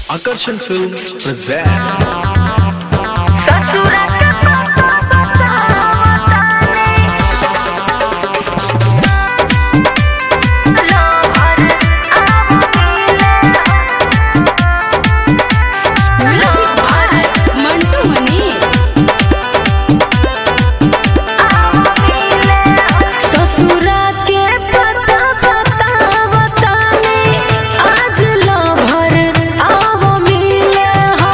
Akarsham Films present music by Mantu Manish ससुरा के पता पता बताने आज लो भर आवो मिले हो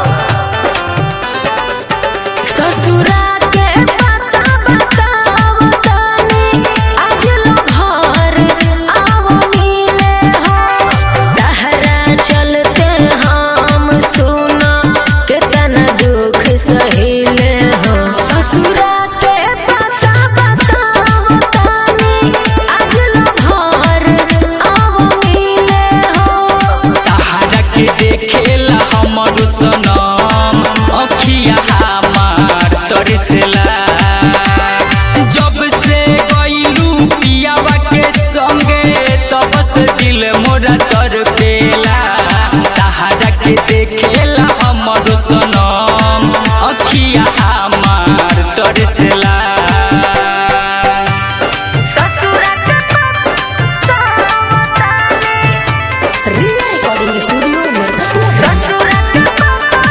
ससुरा के पता पता बताने आज लो भर आवो मिले हो तहरा चलते हम सुना कितना दुख सहिले हो ससुरा के पता पता बताने आज लो भर आवो मिले हो तहरा के देखेला हमर सनम अखिया हमार तरसला जब से गइलू पियावा के संगे तब से दिल मोरा तरपेला तहरा के देखेला हमर सनम अखिया हमार तरसला रिया रिकॉर्डिंग स्टूडियो नरकटिया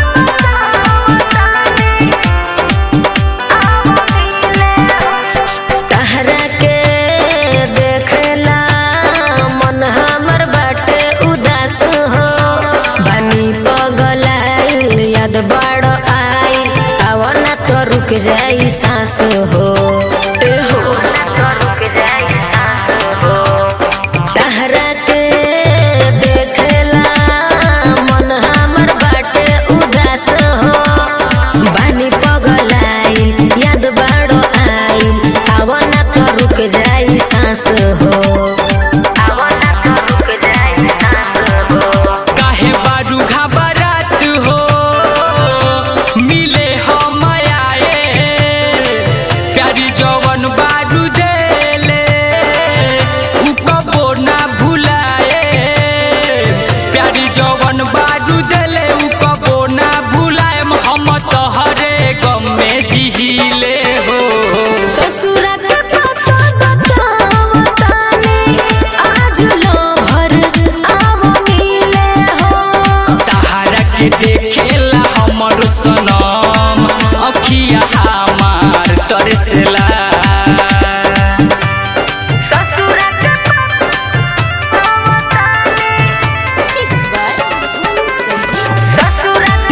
तहरा के देखला मन हमर बाटे उदास हो बनी पगलाइल याद बड़ आई आवना तो रुक जाई सांस हो ए हो तहरा के देखला मन हमर बाटे उदास हो बानी पगलाइल याद बाड़ो आइल आवना तो रुक जाई सांस हो काहे बारू घबरात हो मिले हम आए प्यारी जवन बारू देले उ कबो ना भुलाए प्यारी जवन बारू देले उ कबो ना भुलाए हम तोहरे गम में जिहिले हो ससुरा के पता बताओ ताने आज लो भर आवो मिले हो तहरा के देखेला हमर सनम अखिया हमार तरसला मिक्स बाय संजीव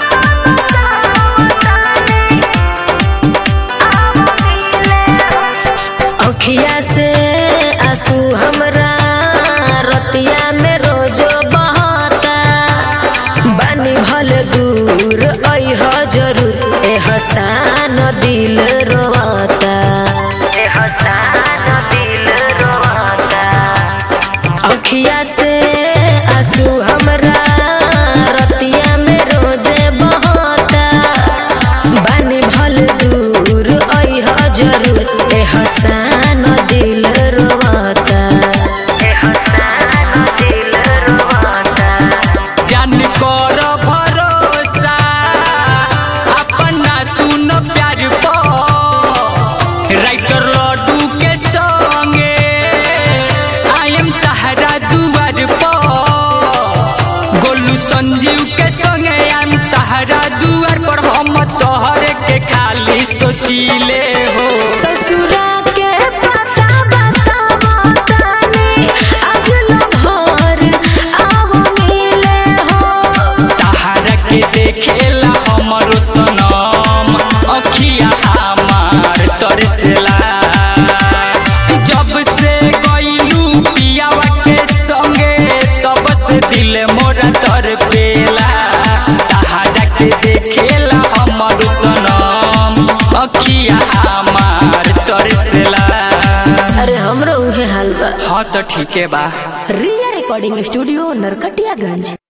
अखिया से आंसू हमरा रतिया में रोजो बहता बानी भल दूर अइह जरूर ए हसान दिल रोता अखिया से आंसू हमरा रतिया में रोजे बहता बानी भल दूर अइह जरूर ए हसान दिल रोता जान कर भरोसा अपना सुन प्यार पर राइटर लड्डू के संगे आई एम तहरा दुआर पर गोलू संजीव के संगे आई एम तहरा दुआर पर हम तोहरे के खाली सोचिले हो ससुरा के पता बताओ ताने आज लो भर आवो मिले हो तहरा के देखेला हमरो सनम अखिया हमार तरसला जब से गइलू पियावा के संगे तब से दिल मोरा तरपेला तहरा के देखेला हमरो सनम अखिया हमार तरसला अरे हमरो उहे हाल बा हाँ तो ठीके बा रिया रिकॉर्डिंग स्टूडियो नरकटियागंज